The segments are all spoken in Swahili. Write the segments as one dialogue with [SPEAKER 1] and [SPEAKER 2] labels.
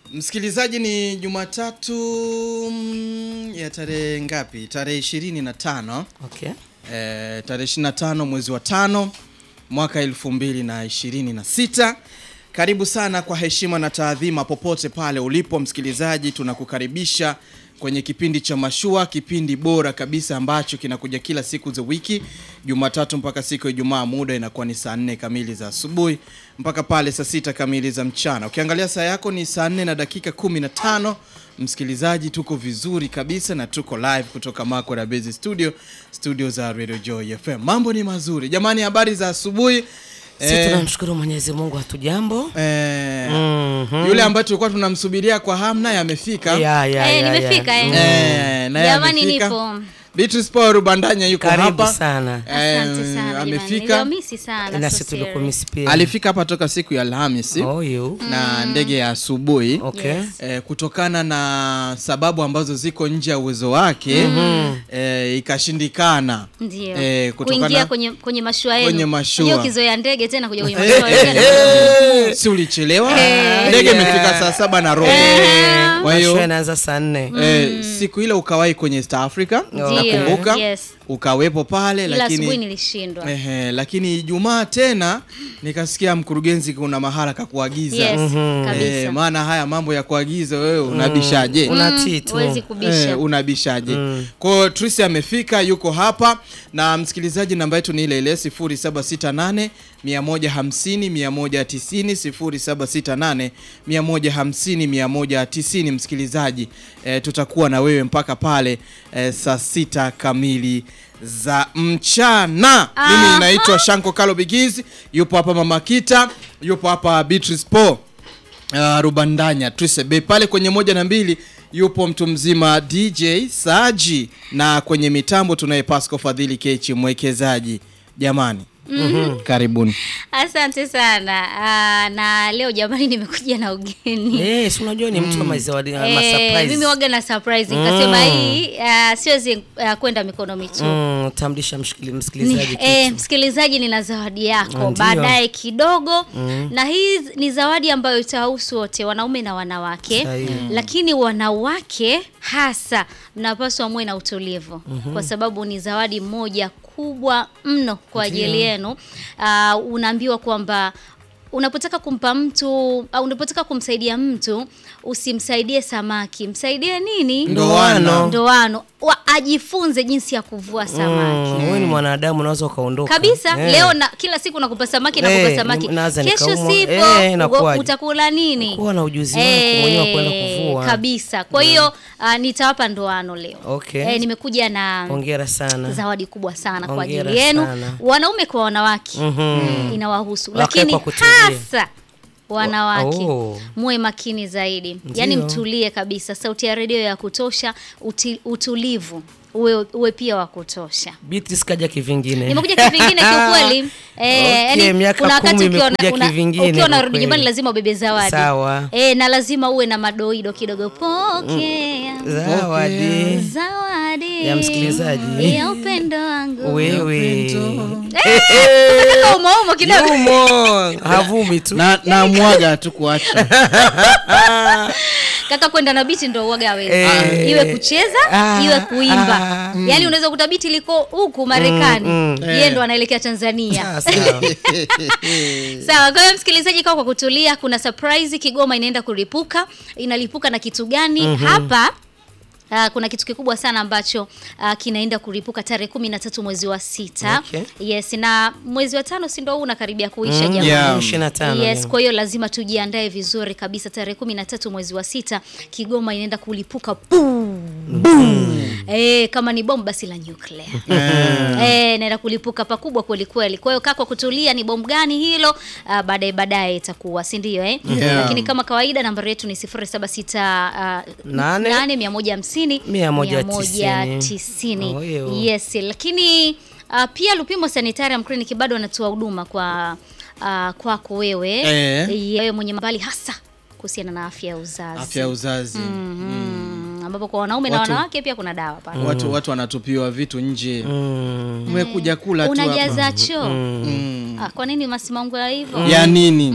[SPEAKER 1] Msikilizaji, ni Jumatatu mm, ya tarehe ngapi? Tarehe ishirini na tano
[SPEAKER 2] Okay.
[SPEAKER 1] eh, tarehe ishirini na tano mwezi wa tano mwaka elfu mbili na ishirini na sita. Karibu sana kwa heshima na taadhima popote pale ulipo msikilizaji, tunakukaribisha kwenye kipindi cha Mashua, kipindi bora kabisa ambacho kinakuja kila siku za wiki, Jumatatu mpaka siku ya Ijumaa. Muda inakuwa ni saa nne kamili za asubuhi mpaka pale saa sita kamili za mchana. Ukiangalia saa yako ni saa nne na dakika kumi na tano. Msikilizaji, tuko vizuri kabisa na tuko live kutoka Mako na Base Studio, studio za Radio Joy FM. Mambo ni mazuri jamani, habari za asubuhi.
[SPEAKER 2] Sisi
[SPEAKER 1] Eh,
[SPEAKER 2] tunamshukuru Mwenyezi Mungu hatujambo.
[SPEAKER 1] eh,
[SPEAKER 2] Mhm.
[SPEAKER 1] yule ambaye tulikuwa tunamsubiria kwa hamu naye amefika.
[SPEAKER 2] Ya, ya,
[SPEAKER 3] Eh,
[SPEAKER 2] ya,
[SPEAKER 3] nimefika,
[SPEAKER 2] ya.
[SPEAKER 3] eh.
[SPEAKER 2] Mm.
[SPEAKER 1] Eh, naye
[SPEAKER 3] Jamani,
[SPEAKER 1] amefika.
[SPEAKER 3] nipo.
[SPEAKER 1] Beatrice Paul Rubandanya yuko
[SPEAKER 2] Karibu
[SPEAKER 1] hapa.
[SPEAKER 2] sana.
[SPEAKER 3] Asante
[SPEAKER 1] Eh,
[SPEAKER 3] sana jamani.
[SPEAKER 1] amefika.
[SPEAKER 3] Niliwamisi sana.
[SPEAKER 2] Na
[SPEAKER 3] so
[SPEAKER 2] sisi
[SPEAKER 3] serious.
[SPEAKER 2] tulikumisi pia.
[SPEAKER 1] Alifika hapa toka siku ya Alhamisi
[SPEAKER 2] Oh, you.
[SPEAKER 1] na ndege ya asubuhi
[SPEAKER 2] Okay.
[SPEAKER 3] Yes.
[SPEAKER 1] eh, kutokana na sababu ambazo ziko nje ya uwezo wake eh, ikashindikana
[SPEAKER 3] Ndio.
[SPEAKER 1] Eh, kutokana-
[SPEAKER 3] Kuingia kwenye kwenye mashua yenu.
[SPEAKER 1] Kwenye mashua.
[SPEAKER 3] Unajua ukizoea ndege tena kuja kwenye
[SPEAKER 1] Eh,
[SPEAKER 3] mashua
[SPEAKER 1] eh,
[SPEAKER 3] yenu.
[SPEAKER 1] eh, si ulichelewa
[SPEAKER 3] Eh.
[SPEAKER 1] ndege
[SPEAKER 2] Yeah.
[SPEAKER 1] imefika saa saba na robo kwa
[SPEAKER 2] Mashua
[SPEAKER 1] hiyo
[SPEAKER 2] inaanza saa nne.
[SPEAKER 1] eh, siku ile ukawahi kwenye East Africa
[SPEAKER 3] Ndio,
[SPEAKER 1] nakumbuka
[SPEAKER 3] yes.
[SPEAKER 1] ukawepo pale
[SPEAKER 3] Ila asubuhi
[SPEAKER 1] lakini
[SPEAKER 3] nilishindwa.
[SPEAKER 1] Ehe, lakini Ijumaa tena nikasikia mkurugenzi kuna mahala kakuagiza.
[SPEAKER 3] Yes,
[SPEAKER 1] Eh,
[SPEAKER 3] kabisa.
[SPEAKER 1] maana haya mambo ya kuagiza wewe unabishaje?
[SPEAKER 2] Unatii tu.
[SPEAKER 3] Huwezi kubisha.
[SPEAKER 1] Eh, unabishaje? Kwa hiyo Trisi amefika yuko hapa na msikilizaji, namba yetu ni ile ile 0768 150 190 0768 150 190. Msikilizaji, eh, tutakuwa na wewe mpaka pale eh, saa sita kamili za mchana. Mimi naitwa Shanko Kalo Bigizi, yupo hapa Mama Kita, yupo hapa Beatrice Paul uh, Rubandanya Trisebe pale kwenye moja na mbili yupo mtu mzima DJ Saji na kwenye mitambo tunaye Pasco Fadhili Kechi mwekezaji. Jamani, karibuni.
[SPEAKER 3] Asante sana. Ah, na leo jamani nimekuja na ugeni.
[SPEAKER 2] Eh, si unajua ni mtu wa mazawadi ma
[SPEAKER 3] Eh,
[SPEAKER 2] surprise.
[SPEAKER 3] mimi waga na surprise nikasema hii ah, siwezi ah, kwenda mikono mitupu.
[SPEAKER 2] Mm, tamdisha mshikili-
[SPEAKER 3] Ni,
[SPEAKER 2] msikilizaji
[SPEAKER 3] eh,
[SPEAKER 2] kitu.
[SPEAKER 3] msikilizaji nina zawadi yako
[SPEAKER 2] Ndio.
[SPEAKER 3] baadaye kidogo na hii ni zawadi ambayo itahusu wote wanaume na wanawake
[SPEAKER 2] Sahihi.
[SPEAKER 3] lakini wanawake hasa mnapaswa muwe na utulivu kwa sababu ni zawadi moja kubwa mno kwa ajili yenu Ah, unaambiwa kwamba unapotaka kumpa mtu au unapotaka kumsaidia mtu usimsaidie samaki msaidie nini
[SPEAKER 1] Ndoano.
[SPEAKER 3] ndoano wa, ajifunze jinsi ya kuvua samaki
[SPEAKER 2] Mm, wewe ni mwanadamu unaweza ukaondoka.
[SPEAKER 3] kabisa
[SPEAKER 2] Eh.
[SPEAKER 3] leo na kila siku nakupa samaki nakupa
[SPEAKER 2] Eh,
[SPEAKER 3] samaki
[SPEAKER 2] naanza
[SPEAKER 3] kesho
[SPEAKER 2] nikaumwa.
[SPEAKER 3] sipo
[SPEAKER 2] Eh,
[SPEAKER 3] ugo-
[SPEAKER 2] inakuwaje?
[SPEAKER 3] utakula nini
[SPEAKER 2] Kuwa na ujuzi wako mwenyewe wa kwenda kuvua.
[SPEAKER 3] kabisa kwa hiyo ah, nitawapa ndoano leo
[SPEAKER 2] Okay.
[SPEAKER 3] eh, nimekuja na
[SPEAKER 2] Hongera sana.
[SPEAKER 3] zawadi kubwa sana kwa
[SPEAKER 2] Hongera
[SPEAKER 3] ajili yenu
[SPEAKER 2] sana.
[SPEAKER 3] wanaume kwa wanawake
[SPEAKER 2] Mhm.
[SPEAKER 3] inawahusu
[SPEAKER 2] Wakae
[SPEAKER 3] lakini
[SPEAKER 2] kwa kutulia.
[SPEAKER 3] hasa wanawake
[SPEAKER 2] Oh.
[SPEAKER 3] muwe makini zaidi
[SPEAKER 2] Ndio.
[SPEAKER 3] yaani mtulie kabisa sauti ya redio ya kutosha uti, utulivu uwe, uwe pia wa kutosha
[SPEAKER 2] Beatrice kaja kivingine.
[SPEAKER 3] nimekuja kivingine kiukweli eh,
[SPEAKER 2] Okay,
[SPEAKER 3] yani,
[SPEAKER 2] miaka
[SPEAKER 3] kuna wakati
[SPEAKER 2] kumi
[SPEAKER 3] ukiwa
[SPEAKER 2] imekuja
[SPEAKER 3] una-
[SPEAKER 2] kivingine
[SPEAKER 3] ukiwa
[SPEAKER 2] kwa
[SPEAKER 3] unarudi
[SPEAKER 2] kweli.
[SPEAKER 3] nyumbani lazima ubebe zawadi
[SPEAKER 2] Sawa.
[SPEAKER 3] eh, na lazima uwe na madoido kidogo pokea
[SPEAKER 2] Zawadi.
[SPEAKER 3] zawadi
[SPEAKER 2] Ya msikilizaji.
[SPEAKER 3] ya upendo wangu
[SPEAKER 2] Wewe.
[SPEAKER 3] Nataka umoumo kidogo
[SPEAKER 2] Yumo. Havumi tu.
[SPEAKER 1] Na, na mwaga tu kuacha
[SPEAKER 3] kaka kwenda na biti ndo uoga wewe
[SPEAKER 2] Eh.
[SPEAKER 3] iwe kucheza
[SPEAKER 2] Ah,
[SPEAKER 3] iwe kuimba
[SPEAKER 2] ah.
[SPEAKER 3] yaani unaweza kuta biti liko huku marekani
[SPEAKER 2] Mm,
[SPEAKER 3] yeye ndo anaelekea tanzania
[SPEAKER 2] Sawa, sawa.
[SPEAKER 3] sawa kwa hiyo msikilizaji kaa kwa kutulia kuna surprise kigoma inaenda kuripuka inalipuka na kitu gani hapa Uh, kuna kitu kikubwa sana ambacho uh, kinaenda kuripuka tarehe kumi na tatu mwezi wa sita
[SPEAKER 2] Okay.
[SPEAKER 3] yes na mwezi wa tano si ndo huu unakaribia kuisha
[SPEAKER 2] Mm,
[SPEAKER 3] jamani
[SPEAKER 1] Yeah.
[SPEAKER 2] 25
[SPEAKER 3] yes
[SPEAKER 2] leo.
[SPEAKER 3] kwa hiyo lazima tujiandae vizuri kabisa tarehe kumi na tatu mwezi wa sita kigoma inaenda kulipuka Boom. Eh, kama ni bomu basi la nuclear eh, naenda kulipuka pakubwa kweli kweli kwa hiyo kaa kwa kutulia ni bomu gani hilo uh, baadaye baadaye itakuwa si ndio eh?
[SPEAKER 1] Yeah.
[SPEAKER 3] lakini kama kawaida nambari yetu ni 076 uh,
[SPEAKER 2] Nane.
[SPEAKER 3] 8 150
[SPEAKER 2] Mia moja tisini.
[SPEAKER 3] 190
[SPEAKER 2] Oh, yo.
[SPEAKER 3] yes lakini uh, pia Lupimo Sanitarium Clinic bado wanatoa huduma kwa uh, kwako wewe
[SPEAKER 1] Eh.
[SPEAKER 3] wewe mwenye mbali hasa kuhusiana na afya ya uzazi
[SPEAKER 1] afya ya uzazi
[SPEAKER 3] Mhm. ambapo kwa wanaume na
[SPEAKER 1] Watu-
[SPEAKER 3] wanawake pia kuna dawa pale
[SPEAKER 1] watu watu wanatupiwa vitu nje
[SPEAKER 2] Mm.
[SPEAKER 1] umekuja kula tu hapa
[SPEAKER 3] unajaza choo
[SPEAKER 1] Mm.
[SPEAKER 3] ah, kwa nini masimango ya hivyo
[SPEAKER 1] ya nini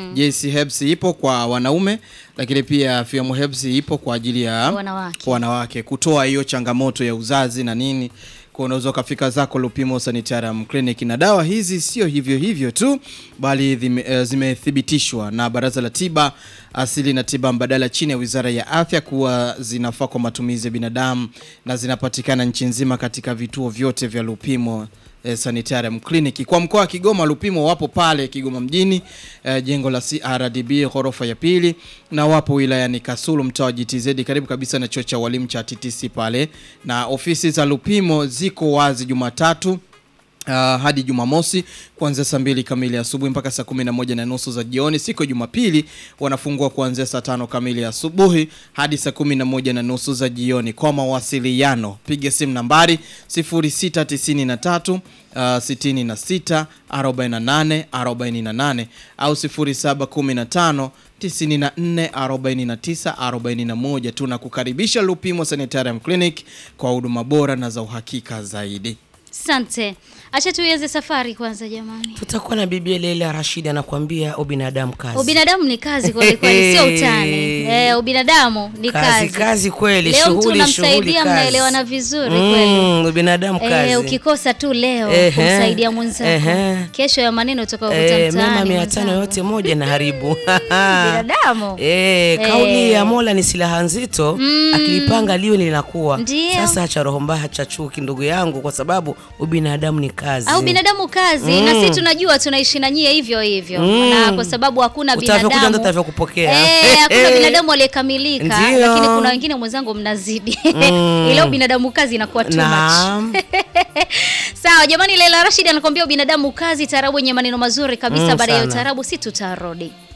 [SPEAKER 1] JC Herbs ipo kwa wanaume, lakini pia Fiamu Herbs ipo kwa ajili ya
[SPEAKER 3] Wanawake.
[SPEAKER 1] kwa wanawake kutoa hiyo changamoto ya uzazi na nini kwa unaweza ukafika zako Lupimo Sanitarium Clinic na dawa hizi sio hivyo hivyo tu bali dhime- eh, zimethibitishwa na Baraza la Tiba Asili na Tiba Mbadala chini ya Wizara ya Afya kuwa zinafaa kwa matumizi ya binadamu na zinapatikana nchi nzima katika vituo vyote vya Lupimo eh, Sanitarium Clinic. Kwa mkoa wa Kigoma Lupimo wapo pale Kigoma mjini eh, jengo la CRDB ghorofa ya pili na wapo wilayani Kasulu mtaa wa GTZ karibu kabisa na chuo cha walimu cha TTC pale na ofisi za Lupimo ziko wazi Jumatatu Uh, hadi Jumamosi kuanzia saa mbili kamili asubuhi mpaka saa kumi na moja na nusu za jioni. Siku ya Jumapili wanafungua kuanzia saa tano kamili asubuhi hadi saa kumi na moja na nusu za jioni. Kwa mawasiliano piga simu nambari 0693 uh, 66 48 48 au 0715 94 49 41. Tunakukaribisha Lupimo Sanitarium Clinic kwa huduma bora na za uhakika zaidi.
[SPEAKER 3] Asante. Acha tuianze safari kwanza jamani.
[SPEAKER 2] Tutakuwa na bibi Leila Rashid anakuambia ubinadamu kazi.
[SPEAKER 3] Ubinadamu ni kazi kweli kweli, sio utani. Eh, ubinadamu ni
[SPEAKER 2] kazi,
[SPEAKER 3] kazi.
[SPEAKER 2] kazi kweli,
[SPEAKER 3] Leo mtu
[SPEAKER 2] shughuli shughuli
[SPEAKER 3] unamsaidia
[SPEAKER 2] kazi.
[SPEAKER 3] mnaelewana vizuri kweli.
[SPEAKER 2] Mm, ubinadamu kazi.
[SPEAKER 3] Eh, ukikosa tu leo
[SPEAKER 2] Ehe.
[SPEAKER 3] kumsaidia mwenzako.
[SPEAKER 2] Ehe.
[SPEAKER 3] Kesho ya maneno utakayokuta
[SPEAKER 2] Eh,
[SPEAKER 3] mtaani.
[SPEAKER 2] mema mia tano
[SPEAKER 3] mwenzangu.
[SPEAKER 2] yote moja na haribu
[SPEAKER 3] Binadamu.
[SPEAKER 2] Eh, kauli ya Mola ni silaha nzito, akilipanga liwe linakuwa.
[SPEAKER 3] Ndio.
[SPEAKER 2] Sasa acha roho mbaya, acha chuki ndugu yangu, kwa sababu ubinadamu ni kazi.
[SPEAKER 3] Au binadamu kazi na sisi tunajua tunaishi na nyie hivyo hivyo na kwa sababu hakuna
[SPEAKER 2] Utavyokuja ndo
[SPEAKER 3] binadamu
[SPEAKER 2] utavyokupokea.
[SPEAKER 3] Eh, hakuna binadamu aliyekamilika
[SPEAKER 2] Ndio.
[SPEAKER 3] lakini kuna wengine mwenzangu mnazidi ila ubinadamu kazi inakuwa too much
[SPEAKER 2] Naam.
[SPEAKER 3] sawa jamani Leila Rashid anakuambia ubinadamu kazi tarabu yenye maneno mazuri kabisa
[SPEAKER 2] Mm,
[SPEAKER 3] baada ya
[SPEAKER 2] sana.
[SPEAKER 3] utarabu si tutarudi